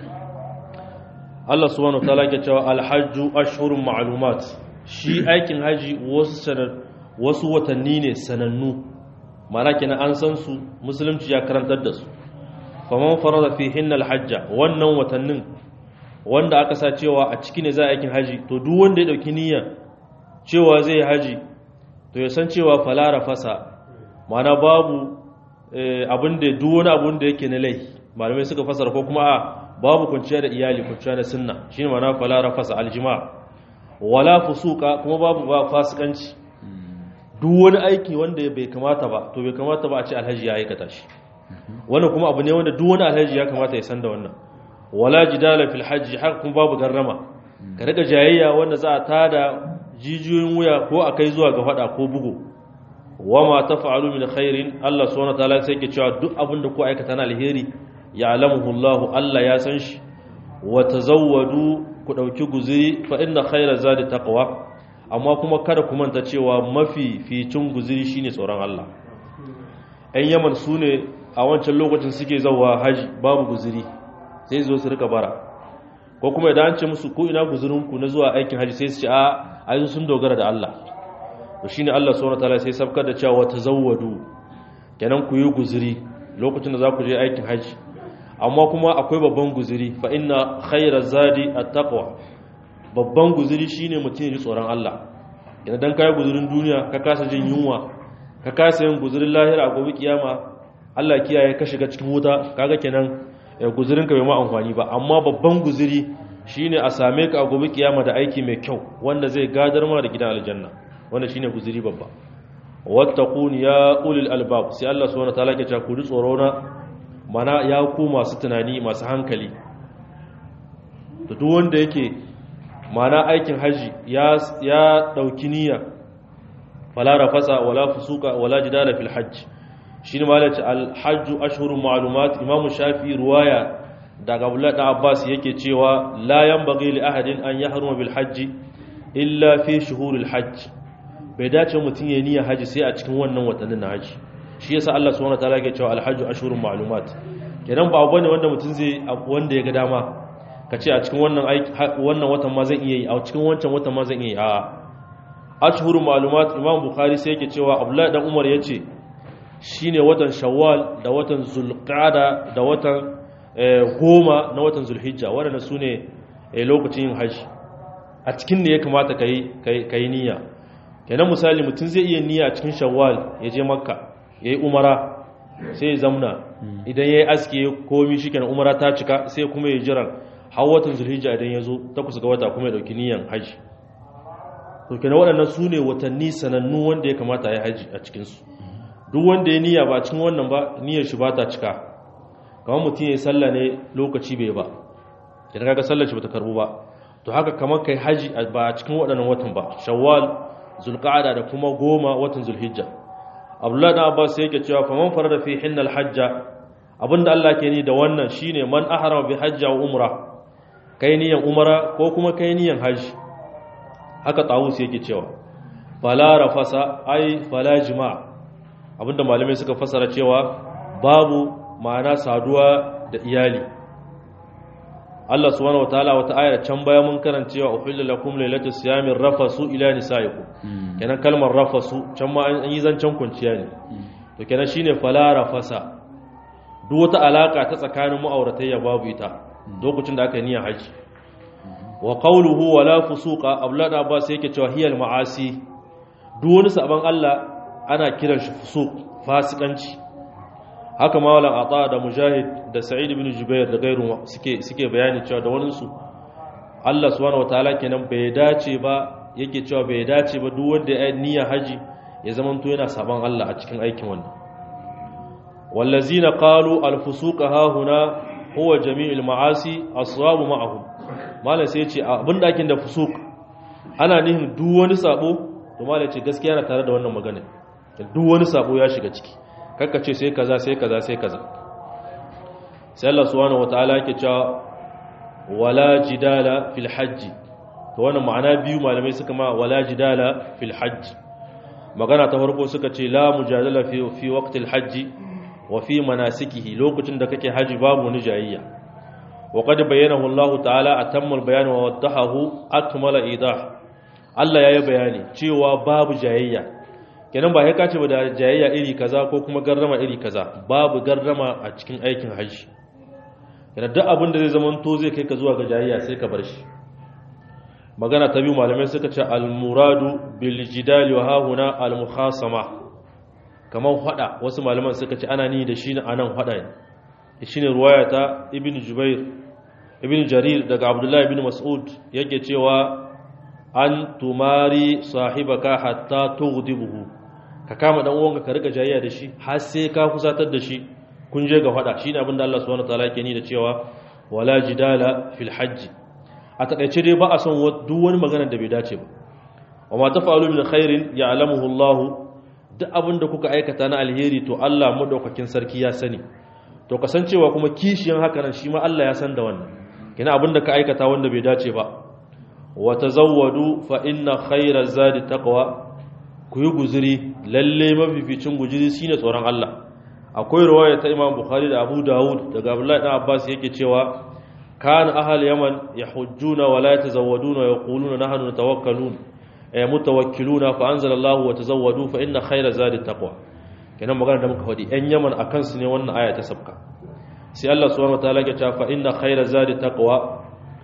S1: الله سبحانه وتعالى يقول الحج أشهر معلومات shi aikin haji wasu watanni ne sanannu mana kenan an san su musulunci ya karantar da su faman farada fi hinnal hajja wannan watannin wanda aka sa cewa a ciki ne za a aikin haji to duk wanda ya dauki niyya cewa zai haji to ya san cewa falara fasa mana babu abin da duk wani abin da yake na lai malamai suka fasara ko kuma a babu kwanciya da iyali kwanciya da sunna shine mana falara fasa aljima' wala fusuka kuma babu ba fasikanci duk wani aiki wanda bai kamata ba to bai kamata ba a ce alhaji ya aikata shi wannan kuma abu ne wanda duk wani alhaji ya kamata ya san da wannan wala jidala fil hajji har kuma babu garrama ka riga jayayya wanda za a tada jijiyoyin wuya ko a kai zuwa ga fada ko bugu wama taf'alu min khairin Allah subhanahu wa ta'ala sai ke cewa duk abin da ku aikata na alheri ya'lamuhu Allah Allah ya san shi wa tazawwadu ku ɗauki guziri fa inna khaira zadi taqwa amma kuma kada ku manta cewa mafi ficin guziri shine tsoron Allah ɗan yaman su ne a wancan lokacin suke zauwa haji babu guziri sai zo su rika bara ko kuma idan an ce musu ko ina guzirinku na zuwa aikin haji sai su ce a ai sun dogara da Allah to shine Allah subhanahu wataala sai sabkar da cewa tazawwadu kenan ku yi guziri lokacin da za ku je aikin haji amma kuma akwai babban guziri fa inna khayra zadi at-taqwa babban guziri shine mutum ya ji tsoron Allah idan dan kai guzirin duniya ka kasa jin yunwa ka kasa yin guzirin lahira a gobe kiyama Allah kiyaye ka shiga cikin wuta kaga kenan guzirin ka bai ma amfani ba amma babban guziri shine a same ka a gobe kiyama da aiki mai kyau wanda zai gadar ma da gidan aljanna wanda shine guziri babba wattaqun ya ulil albab sai Allah subhanahu wa ta'ala ke cewa ku ji tsoro na mana ya ku masu tunani masu hankali da duk wanda yake mana aikin haji ya ya dauki niyya fala rafasa wala fusuka wala jidala fil hajj shine malaci al hajj ashhurun ma'lumat imam shafi ruwaya daga abdullah da abbas yake cewa la yanbaghi li ahadin an yahruma bil hajj illa fi shuhurul hajj bai dace mutum ya niyya haji sai a cikin wannan watannin na haji shi yasa Allah subhanahu wataala yake cewa alhajju ashhurun ma'lumat kenan ba bane wanda mutum zai wanda ya ga dama kace a cikin wannan aiki wannan watan ma zan iya yi a cikin wancan watan ma zan iya yi a ashhurun ma'lumat Imam Bukhari sai yake cewa Abdullah dan Umar yace shine watan Shawwal da watan Zulqa'da da watan goma na watan Zulhijja waɗanda su ne lokacin yin haji a cikin ne ya kamata ka yi niyya kenan misali mutum zai iya niyya a cikin shawwal ya je makka ya yi umara sai ya zamna idan ya yi aski ya komi shi kenan umara ta cika sai kuma ya jiran har watan zulhijja idan ya zo ta kusa ga wata kuma ya ɗauki niyyan haji to kenan waɗannan su ne watanni sanannu wanda ya kamata ya yi haji a cikinsu duk wanda ya niyya ba a cikin wannan ba niyyar shi ba ta cika kamar mutum ya yi sallah ne lokaci bai ba idan kaga sallar shi bata karbu ba to haka kamar kai haji ba a cikin waɗannan watan ba shawwal zulqa'ada da kuma goma watan zulhijja abdullahi dan abbas yake cewa fa man farada fi hinnal hajja abinda Allah ke ni da wannan shine man ahrama bi hajja wa umra kai niyan umra ko kuma kai niyan haji haka tawus yake cewa fala rafasa ai fala jima'a abinda malamai suka fasara cewa babu ma'ana saduwa da iyali Allah subhanahu wataala wata ayar can baya mun karancewa uhilla lakum lailatul siyami rafasu ila nisaikum kenan kalmar rafasu can ma an yi zancen kunciya ne to kenan shine fala rafasa duk wata alaka ta tsakanin ma'auratayya babu ita lokacin da aka niyyar haji wa qawluhu wala fusuqa ablad abbas yake cewa hiyal ma'asi duk wani saban Allah ana kiran shi fusuq fasikanci haka mawalan ata da mujahid da sa'id ibn jubair da gairu suke suke bayani cewa da waninsu Allah subhanahu wataala kenan bai dace ba yake cewa bai dace ba duk wanda ya niyya haji ya zamanto yana saban Allah a cikin aikin wannan wallazina qalu al-fusuq ha huna huwa jami'ul ma'asi aswabu ma'ahum malai sai ce abin dakin da fusuq ana nihin duk wani sabo to malai ce gaskiya na tare da wannan magana duk wani sabo ya shiga ciki kakka ce sai kaza sai kaza sai kaza sai Allah subhanahu wataala yake cewa wala jidala fil hajj to wannan ma'ana biyu malamai suka ma wala jidala fil hajj magana ta farko suka ce la mujadala fi fi waqtil hajj wa fi manasikihi lokacin da kake haji babu wani jayayya wa qad bayyanahu Allah ta'ala atamma al-bayan wa waddahahu akmala idah Allah yayi bayani cewa babu jayayya kenan ba ya kace ba da jayayya iri kaza ko kuma garrama iri kaza babu garrama a cikin aikin haji kenan duk abin da zai zama to zai kai ka zuwa ga jayayya sai ka bar shi magana ta biyu malamai suka ce al-muradu bil jidali wa hahuna al-mukhasama kamar hada wasu malaman suka ce ana ni da shi ne anan hada ne shine ruwaya ta ibn jubair ibn jarir daga abdullahi ibn mas'ud yake cewa an tumari sahibaka hatta tughdibuhu ka kama dan uwanka ka rika jayayya da shi har sai ka kusatar da shi kun je ga fada shine abin da Allah subhanahu wataala yake ni da cewa wala jidala fil hajj a takaice dai ba a son duk wani magana da bai dace ba wa ma tafa'alu min khairin ya'lamuhu Allah duk abin da kuka aikata na alheri to Allah madaukakin sarki ya sani to kasancewa kuma kishiyan haka nan shi ma Allah ya san da wannan kina abin da ka aikata wanda bai dace ba wa tazawwadu fa inna khayra zadi taqwa ku yi guzuri lalle mafificin guzuri shine tsoron Allah akwai riwaya ta Imam Bukhari da Abu Dawud daga Abdullah ibn Abbas yake cewa kana ahal yaman yahujjuna wa la yatazawwaduna wa yaquluna nahnu natawakkalun ay mutawakkiluna fa anzala Allah wa tazawwadu fa inna khayra zadi taqwa kenan magana da muka faɗi ɗan yaman akan su ne wannan aya ta sabka sai Allah subhanahu wataala ya ce fa inna khayra zadi taqwa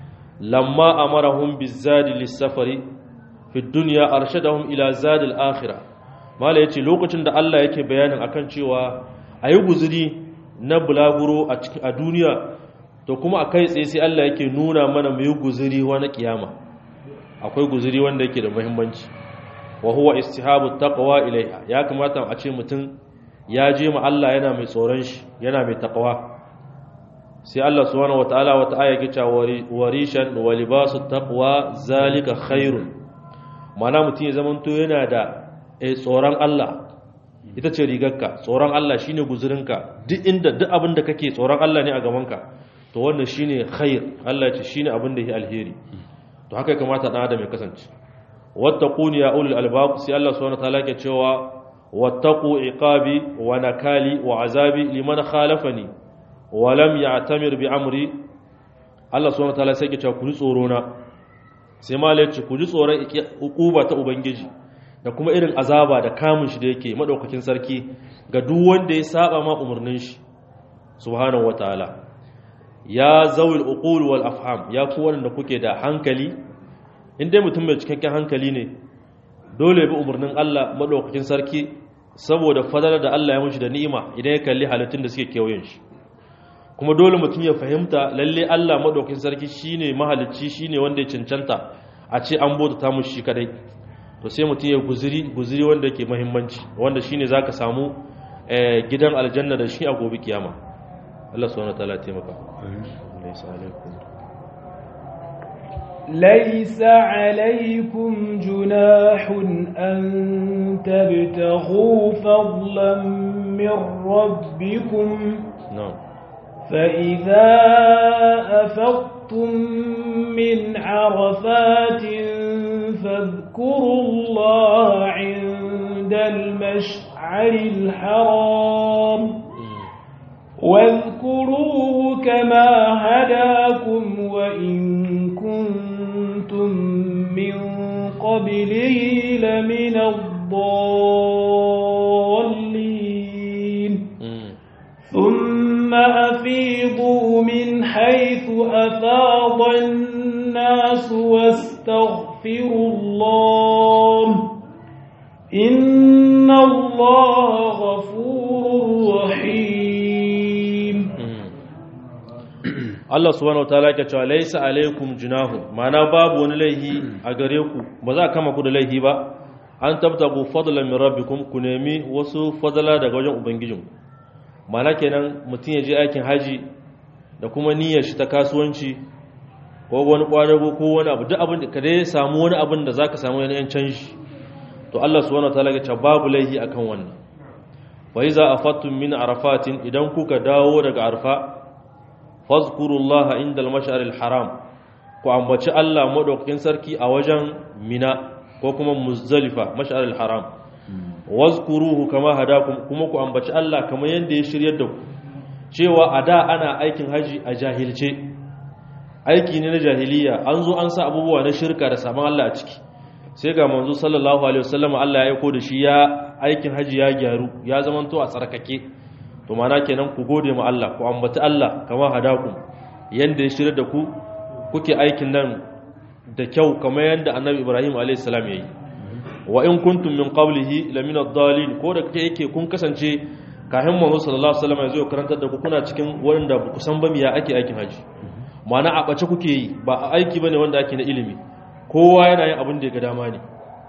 S1: lamma amarahum bizadi lis-safari fi dunya arshadahum ila zadi al-akhirah mala yace lokacin da Allah yake bayanin akan cewa ayi guzuri na bulaguro a cikin a duniya to kuma a kai tsaye sai Allah yake nuna mana mu yi guzuri wani kiyama akwai guzuri wanda yake da muhimmanci wa huwa istihabu taqwa ilaiha ya kamata a ce mutum ya je ma Allah yana mai tsoron shi yana mai taqwa sai Allah subhanahu wataala wata aya yake cewa warishan wa libasu taqwa zalika khairun mana mutum ya zamanto yana da tsoron Allah ita ce rigarka tsoron Allah shine guzurinka duk inda duk abin da kake tsoron Allah ne a gabanka to wannan shine khair Allah ce shine abin da yake alheri to haka kamata dan adam ya kasance wattaquni ya ulul albab sai Allah subhanahu wataala ke cewa wattaqu iqabi wa nakali wa azabi liman khalafani wa lam ya'tamir bi amri Allah subhanahu wataala sai ke cewa ku ji tsoro na sai malai ce ku ji tsoron ukuba ta ubangiji da kuma irin azaba da kamun shi da yake madaukakin sarki ga duk wanda ya saba ma umarnin shi subhanahu wataala ya zawil uqul wal afham ya ku wanda kuke da hankali in dai mutum mai cikakken hankali ne dole bi umarnin Allah madaukakin sarki saboda fadalar da Allah ya mushi da ni'ima idan ya kalli halittun da suke kewayen shi kuma dole mutum ya fahimta lalle Allah madaukakin sarki shine mahalicci shine wanda ya cancanta a ce an bauta ta mushi kadai to sai mutum ya guziri guziri wanda yake muhimmanci wanda shine zaka samu gidan aljanna da shi a gobe kiyama Allah subhanahu wa ta'ala taimaka laysa alaikum
S2: ليس عليكم جناح أن تبتغوا فضلا من ربكم
S1: نعم
S2: فإذا أفضتم من عرفات فاذكروا الله عند المشعر الحرام واذكروه كما هداكم وإن كنتم من قبله لمن الضالين ثم أفيضوا من حيث أفاض الناس واستغفروا الله إن الله غفور رحيم
S1: Allah subhanahu wataala yake cewa laysa alaikum junahun ma'ana babu wani laihi a gare ku ba za kama ku da laihi ba an tabtagu fadlan min rabbikum ku nemi wasu fadala daga wajen ubangijinku ma'ana kenan mutum ya je aikin haji da kuma niyyar shi ta kasuwanci ko wani kwadago ko wani abu duk abin da ka dai samu wani abin da zaka samu wani yan canji to Allah subhanahu wataala ya ce babu laihi akan wannan wa iza afattum min arafatin idan kuka dawo daga arfa fazkurullaha inda al haram ku ambaci Allah madaukakin sarki a wajen mina ko kuma muzdalifa mash'aril haram wazkuruhu kama hadakum kuma ku ambaci Allah kamar yanda ya shiryar da ku cewa a da ana aikin haji a jahilce aiki ne na jahiliya an zo an sa abubuwa na shirka da saman Allah a ciki sai ga manzo sallallahu alaihi wasallam Allah ya aiko da shi ya aikin haji ya gyaru ya zamanto a tsarkake to mana kenan ku gode ma Allah ku ambaci Allah kama hadakum yanda ya shirya da ku kuke aikin nan da kyau kamar yanda annabi Ibrahim alayhi salam yayi wa in kuntum min qablihi lamina ad-dallin ko da kake yake kun kasance kafin manzo sallallahu alaihi wasallam ya zo karantar da ku kuna cikin wanda ba ku san ba miya ake aikin haji mana a bace kuke yi ba a aiki bane wanda ake na ilimi kowa yana yin abin da ya ga dama ne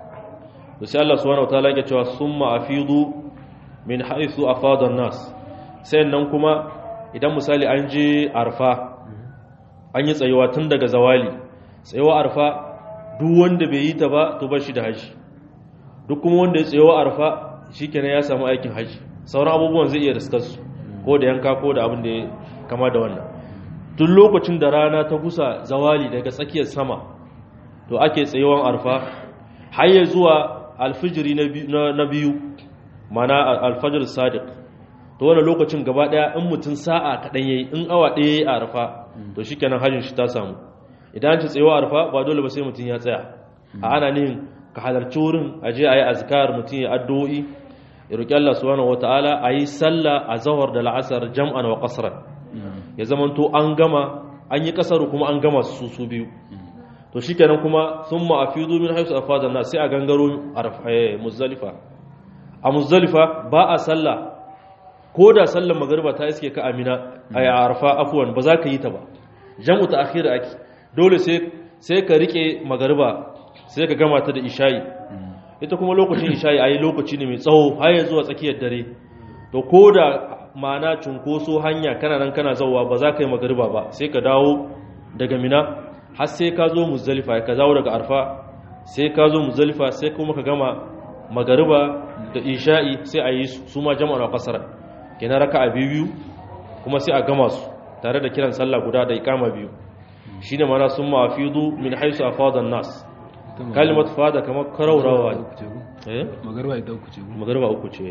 S1: to sai Allah subhanahu wataala ya cewa summa afidu min haythu afada an-nas sai nan kuma idan misali an je arfa an yi tsayuwa tun daga zawali tsayuwa arfa duk wanda bai yi ta ba to ba shi da haji duk kuma wanda ya tsayuwa arfa shi kenan ya samu aikin haji sauran abubuwan zai iya riskarsu ko da yanka ko da abin da ya kama da wannan duk lokacin da rana ta kusa zawali daga tsakiyar sama to ake tsayuwan arfa har ya zuwa alfijiri na biyu mana alfajir sadiq to wani lokacin gaba daya in mutum sa'a kaɗan yayi in awa ɗaya yayi arfa to shikenan hajjin shi ta samu idan ci tsayawa arfa ba dole ba sai mutum ya tsaya a ana nihin ka halarci wurin a je a yi azkar mutum ya addu'o'i ya roƙi Allah subhanahu wataala a yi sallah a zahar da la'asar jam'an wa qasran ya zamanto an gama an yi kasaru kuma an gama su su biyu to shikenan kuma summa afidu min haythu afada nas sai a gangaro muzdalifa a muzdalifa ba a sallah ko da sallar magariba ta iske ka amina a arfa afuwan ba za ka yi ta ba jam'u ta akhira ake dole sai ka rike magariba sai ka gama ta da ishayi ita kuma lokacin ishayi a yi lokaci ne mai tsawo har ya zuwa tsakiyar dare to ko da ma'ana cunkoso hanya kana nan kana zauwa ba za ka yi magariba ba sai ka dawo daga mina har sai ka zo muzdalifa ka dawo daga arfa sai ka zo muzdalifa sai kuma ka gama magariba da isha'i sai a yi su ma jama'a kasar kenan raka'a biyu kuma sai a gama su tare da kiran sallah guda da ikama biyu shine mana sun mafidu min haisu afadan nas kalimatu fada kamar karaurawa ne eh
S3: magarba ita uku ce ko
S1: magarba uku ce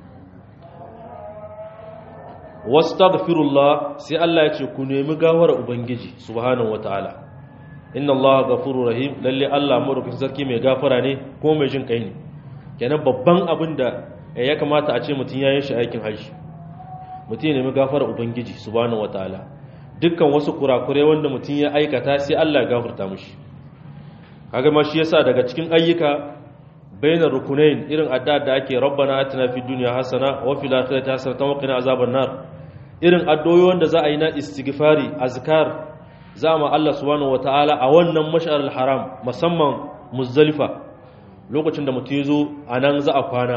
S1: wastaghfirullah sai Allah ya ce ku nemi gawar ubangiji subhanahu wataala inna Allah ghafurur rahim lalle Allah madaukakin sarki mai gafara ne ko mai jin kai ne kenan babban abin da ya kamata a ce mutum ya yi shi aikin hajji mutum ya nemi gafara ubangiji subhanahu wataala dukkan wasu kurakurai wanda mutum ya aikata sai Allah ya gafarta mishi kaga ma shi yasa daga cikin ayyuka bainar rukunain irin addu'a da ake rabbana atina fid dunya hasana wa fil akhirati hasanatan wa qina azaban nar irin addu'o'i wanda za a yi na istighfari azkar za mu Allah subhanahu wataala a wannan mash'ar haram musamman muzdalifa lokacin da mutum yazo anan za a kwana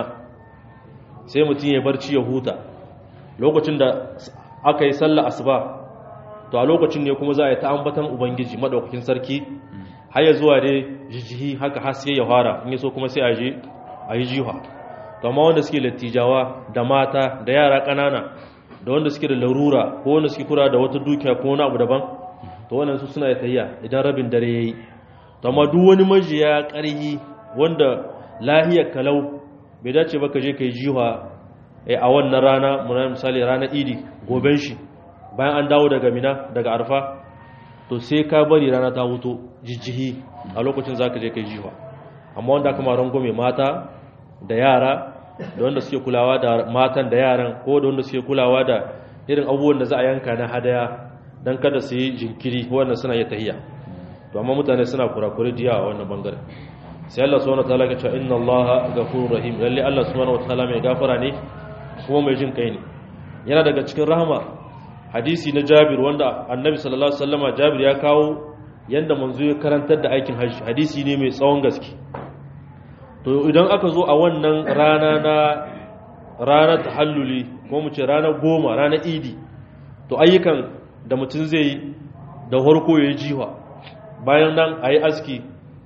S1: sai mutum ya barci ya huta lokacin da aka yi sallah asuba to a lokacin ne kuma za a yi ta ambatan ubangiji madaukakin sarki har ya zuwa dai jijihi haka haske ya fara in yaso kuma sai a je a yi jiha to amma wanda suke lattijawa da mata da yara ƙanana da wanda suke da larura ko wanda suke kura da wata dukiya ko wani abu daban to wannan su suna tayya idan rabin dare yayi to amma duk wani majiya ƙarhi wanda lahiyar kalau bai dace ba ka je kai jiha a wannan rana mun misali ranar idi goben shi bayan an dawo daga mina daga arfa to sai ka bari rana ta wuto jijjihi a lokacin za ka je kai jiwa amma wanda aka maron gome mata da yara da wanda suke kulawa da matan da yaran ko da wanda suke kulawa da irin abubuwan da za a yanka na hadaya don kada su yi jinkiri wannan suna yi tahiya to amma mutane suna kurakuri diya a wannan bangare sai Allah subhanahu wataala ya ce inna Allah ghafurur rahim lalle Allah subhanahu wataala mai gafara ne kuma mai jin kai ne yana daga cikin rahama hadisi na jabir wanda annabi sallallahu alaihi wasallama jabir ya kawo yanda manzo ya karantar da aikin hajji hadisi ne mai tsawon gaske to idan aka zo a wannan rana na ranar tahalluli ko mu ce ranar goma ranar idi to ayyukan da mutum zai yi da harko ya yi jiwa bayan nan a yi aski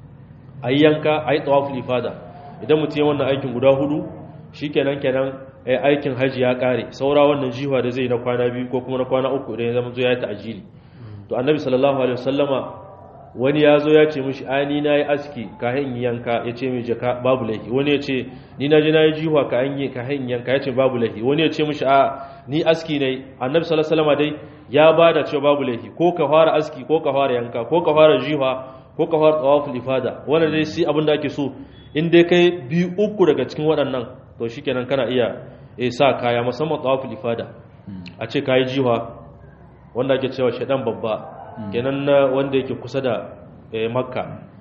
S1: a yi yanka a yi tsawaful ifada idan mutum ya wannan aikin guda hudu shi kenan kenan aikin hajji ya kare saura wannan jiwa da zai na kwana biyu ko kuma na kwana uku idan ya zama zo ya yi ta'ajili to annabi sallallahu alaihi wasallama wani ya zo ya ce mishi ai ni nayi aski ka hin yanka ya ce mai jaka babu lahi wani ya ce ni na je nayi jiwa ka hin ka hin yanka ya ce babu lahi wani ya ce mishi a ni aski ne annabi sallallahu alaihi wasallama dai ya bada cewa babu lahi ko ka fara aski ko ka fara yanka ko ka fara jiwa ko ka fara tawaful ifada wannan dai shi abin da ake so in dai kai biyu uku daga cikin waɗannan to shikenan kana iya e sa kaya musamman tawaful ifada a ce kayi jiwa wanda ake cewa shedan babba kenan na wanda yake kusa da makka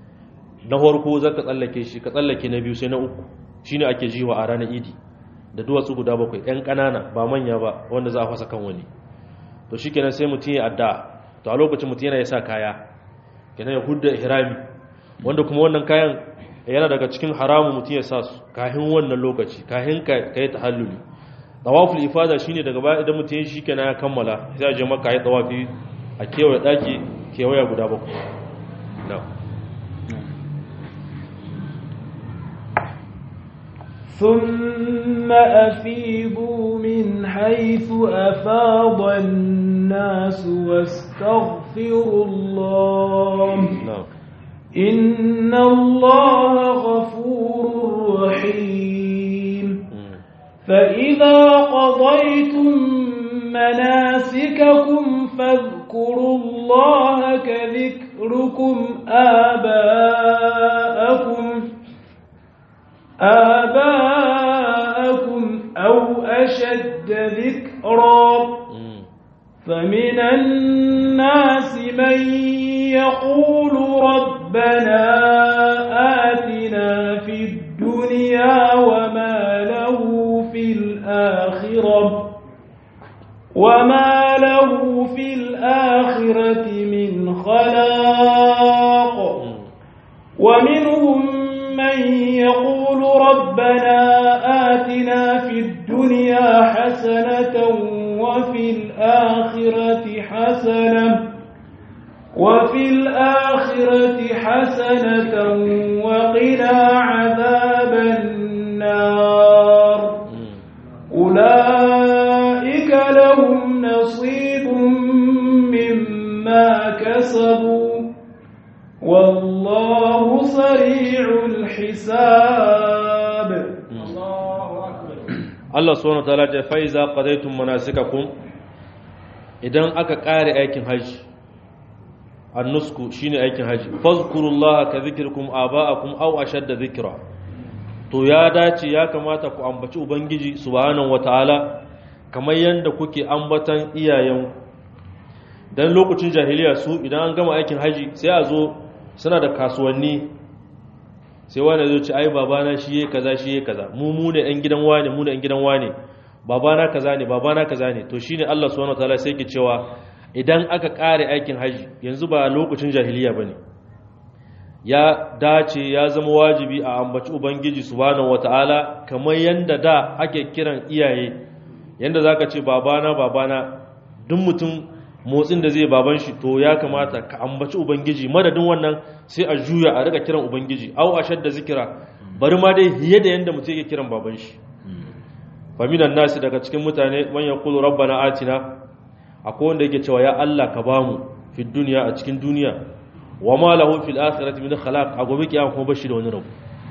S1: na farko zaka tsallake shi ka tsallake na biyu sai na uku shine ake jiwa a ranar idi da duwatsu guda bakwai yan kanana ba manya ba wanda za a fasa kan wani to shikenan sai mutum ya adda to a lokacin mutum yana ya sa kaya kenan ya hudda ihrami wanda kuma wannan kayan yana daga cikin haramun mutum ya sa su kahin wannan lokaci kahin ka yi tahalluli tawaful ifada shine daga baya idan mutum shi kenan ya kammala sai a je maka yi tawafi a kewaye daki kewaya guda bakwai na
S2: ثم أفيضوا من حيث أفاض الناس واستغفروا الله
S1: نعم
S2: إن الله غفور رحيم فإذا قضيتم مناسككم فاذكروا الله كذكركم آباءكم آباءكم أو أشد ذكرًا فمن الناس من يقول ربنا آتنا في الدنيا وما له في الآخرة وما له في الآخرة من خلاق ومنهم من يقول ربنا آتنا في الدنيا حسنة وفي الآخرة حسنة وفي الآخرة حسنة وقنا عذاب النار أولئك لهم نصيب مما كسبوا والله سريع
S1: Allah subhanahu wa ta'ala ce fa iza qadaytum manasikakum idan aka kare aikin haji annusku shine aikin haji fazkurullaha ka zikirkum aba'akum aw ashadda zikra to ya dace ya kamata ku ambaci ubangiji subhanahu wataala kamar yanda kuke ambatan iyayen dan lokacin jahiliya su idan an gama aikin haji sai a zo suna da kasuwanni sai wani zai ce ai babana shi yake kaza shi yake kaza mu mu ne ɗan gidan wane mu ne ɗan gidan wane babana kaza ne babana kaza ne to shine Allah subhanahu wataala sai ke cewa idan aka kare aikin haji yanzu ba lokacin jahiliya bane ya dace ya zama wajibi a ambaci ubangiji subhanahu wataala kamar yanda da ake kiran iyaye yanda zaka ce babana babana duk mutum motsin da zai baban shi to ya kamata ka ambaci ubangiji madadin wannan sai a juya a rika kiran ubangiji au ashadda zikira bari ma dai hiye da yanda mutum yake kiran baban shi faminan nasi daga cikin mutane man yaqulu rabbana atina akwai wanda yake cewa ya Allah ka bamu fi duniya a cikin duniya wa ma lahu fil akhirati min khalaq a gobe kiyama kuma bashi da wani rabu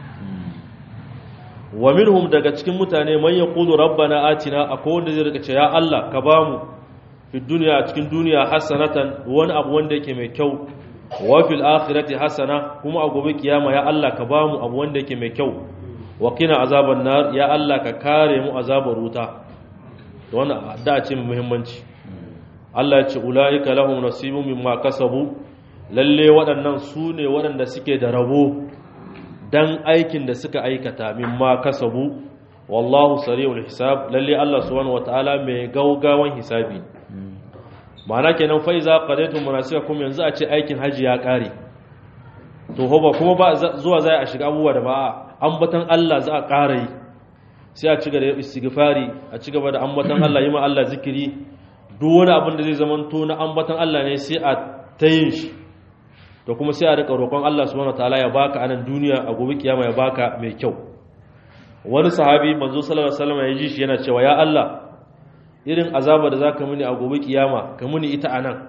S1: wa minhum daga cikin mutane man yaqulu rabbana atina akwai wanda zai rika cewa ya Allah ka bamu fi duniya a cikin duniya hasanatan wani abu wanda yake mai kyau wa fil akhirati hasana kuma a gobe kiyama ya Allah ka bamu abu wanda yake mai kyau wa qina azaban nar ya Allah ka kare mu azabar wuta to wannan da ce mai muhimmanci Allah ya ce ulaika lahum nasibun mimma kasabu lalle waɗannan su ne waɗanda suke da rabo dan aikin da suka aikata mimma kasabu wallahu sari'ul hisab lalle Allah subhanahu wataala mai gaugawan hisabi ma'ana kenan fa iza qadaytum manasikakum yanzu a ce aikin haji ya kare to ho ba kuma ba zuwa zai a shiga abubuwa da ba ambatan Allah za a ƙara yi sai a ci gaba da istighfari a ci gaba da ambatan Allah yi ma Allah zikiri duk wani abin da zai zama to na ambatan Allah ne sai a tayin shi to kuma sai a rika roƙon Allah subhanahu wataala ya baka anan duniya a gobe kiyama ya baka mai kyau wani sahabi manzo sallallahu alaihi wasallam ya ji shi yana cewa ya Allah irin azaba da zaka muni a gobe kiyama ka muni ita anan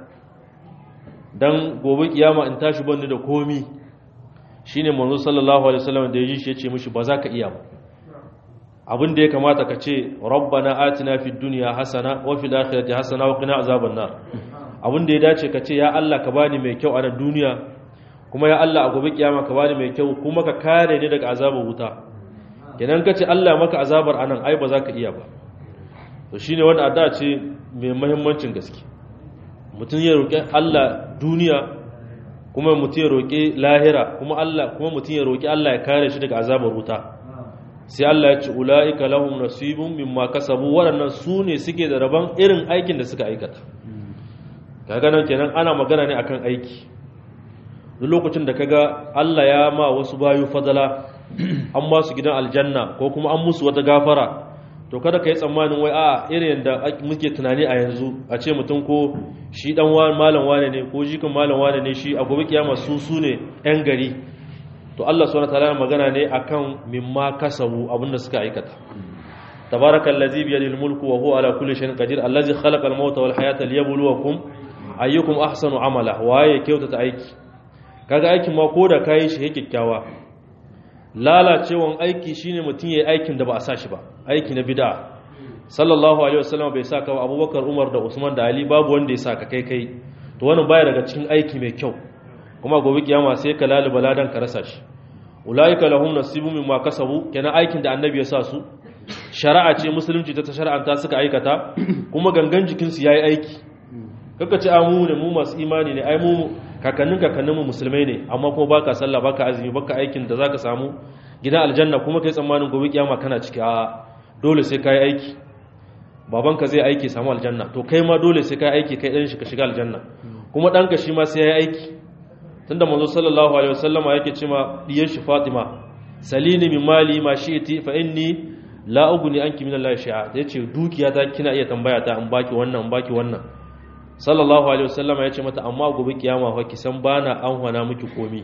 S1: dan gobe kiyama in tashi bani da komi shine manzo sallallahu alaihi wasallam da ya ji shi ya ce mishi ba za ka iya ba abin da ya kamata ka ce rabbana atina fid dunya hasana wa fil akhirati hasana wa qina azaban nar abin da ya dace ka ce ya Allah ka bani mai kyau a nan duniya kuma ya Allah a gobe kiyama ka bani mai kyau kuma ka kare ni daga azabar wuta kenan ka ce Allah maka azabar anan ai ba za ka iya ba to shine wanda adda ce mai muhimmancin gaske mutum ya roƙi Allah duniya kuma mutum ya roƙi lahira kuma Allah kuma mutum ya roƙi Allah ya kare shi daga azabar wuta sai Allah ya ce ula'ika lahum nasibun mimma kasabu waɗannan su ne suke da rabon irin aikin da suka aikata kaga nan kenan ana magana ne akan aiki duk lokacin da kaga Allah ya ma wasu bayu fadala an ba su gidan aljanna ko kuma an musu wata gafara to kada ka yi tsammanin wai a irin yadda muke tunani a yanzu a ce mutum ko shi dan malam wane ne ko jikin malam wane ne shi a gobe kiyama su su ne yan gari to Allah subhanahu wataala magana ne akan mimma kasabu abinda suka aikata tabarakallazi bi yadil mulku wa huwa ala kulli shay'in qadir allazi khalaqa al-mauta wal hayata liyabluwakum ayyukum ahsanu amala waye kyautata aiki kaga aikin ma ko da kai shi kyakkyawa lalacewan aiki shine mutum yayi aikin da ba a sa shi ba aiki na bid'a sallallahu alaihi wasallam bai saka ba abubakar umar da usman da ali babu wanda ya saka kai kai to wannan baya daga cikin aiki mai kyau kuma gobe kiyama sai ka laluba ladan ka rasa shi ulaika lahum nasibun mimma kasabu kenan aikin da annabi ya sa su shari'a ce musulunci ta shar'anta suka aikata kuma gangan jikin su yayi aiki kaka ce amu ne mu masu imani ne ai mu kakannin kakannin mu musulmai ne amma kuma baka sallah baka azumi baka aikin da zaka samu gidan aljanna kuma kai tsammanin gobe kiyama kana ciki a dole sai kai aiki babanka zai aiki samu aljanna to kai ma dole sai kai aiki kai dan shi ka shiga aljanna kuma danka shi ma sai yayi aiki tunda manzo sallallahu alaihi wasallama yake cewa diyar shi Fatima salini min mali ma shi'ti fa inni la ugni anki min Allah shay'a yace dukiya ta kina iya tambaya ta in baki wannan in baki wannan sallallahu alaihi wasallama yace mata amma gobe kiyama fa ki san bana an hana miki komi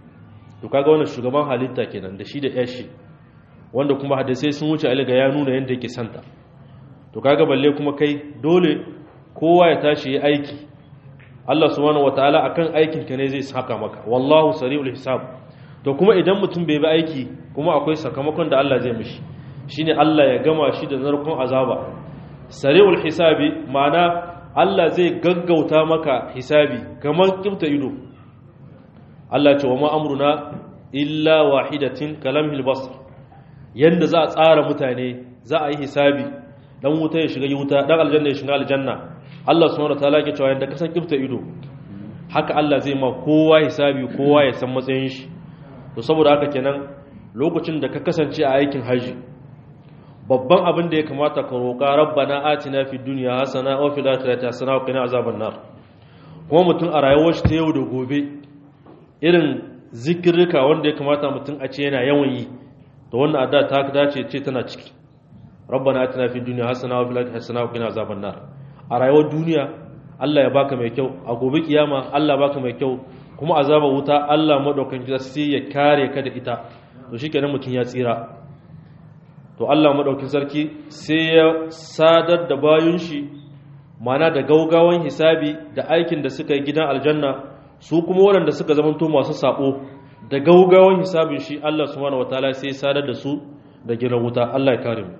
S1: to kaga wannan shugaban halitta kenan da shi da yashi wanda kuma hadisai sun wuce aliga ya nuna yanda yake santa to kaga balle kuma kai dole kowa ya tashi yi aiki Allah subhanahu wataala akan aikin ka ne zai saka maka wallahu sari'ul hisab to kuma idan mutum bai bi aiki kuma akwai sakamakon da Allah zai mishi shine Allah ya gama shi da narkon azaba sari'ul hisabi ma'ana Allah zai gaggauta maka hisabi kamar kimta ido Allah ce wa ma amruna illa wahidatin kalamhil basr yanda za a tsara mutane za a yi hisabi dan wuta ya shiga wuta dan aljanna ya shiga aljanna Allah subhanahu wataala ke cewa yanda ka san kifta ido haka Allah zai ma kowa hisabi kowa ya san matsayin shi to saboda haka kenan lokacin da ka kasance a aikin haji babban abin da ya kamata ka roƙa rabbana atina fid dunya hasana wa fil akhirati hasana wa qina azaban nar kuma mutum a rayuwar shi ta yau da gobe irin zikirrika wanda ya kamata mutum a ce yana yawan yi to wannan adda ta dace ce tana ciki rabbana atina fid dunya hasana wa fil akhirati hasana wa qina azaban nar a rayuwar duniya Allah ya baka mai kyau a gobe kiyama Allah baka mai kyau kuma azaba wuta Allah madaukakin sai ya kare ka da ita to shikenan mutum ya tsira to Allah madaukakin sarki sai ya sadar da bayun shi mana da gaugawan hisabi da aikin da suka yi gidan aljanna su kuma waɗanda suka zamanto masu sabo da gaugawan hisabin shi Allah subhanahu wataala sai ya sadar da su da gidan wuta Allah ya kare mu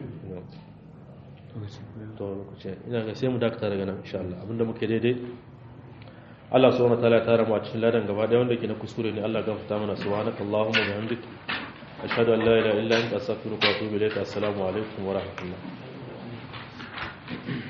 S1: to lokaci ina ga sai mu dakata daga nan insha Allah abinda muke daidai Allah subhanahu wataala ya tara mu a cikin ladan gaba ɗaya wanda ke na kuskure ne Allah gafarta mana subhanakallahumma wa bihamdika ashhadu an la ilaha illa anta astaghfiruka wa atubu ilayk assalamu alaikum wa rahmatullah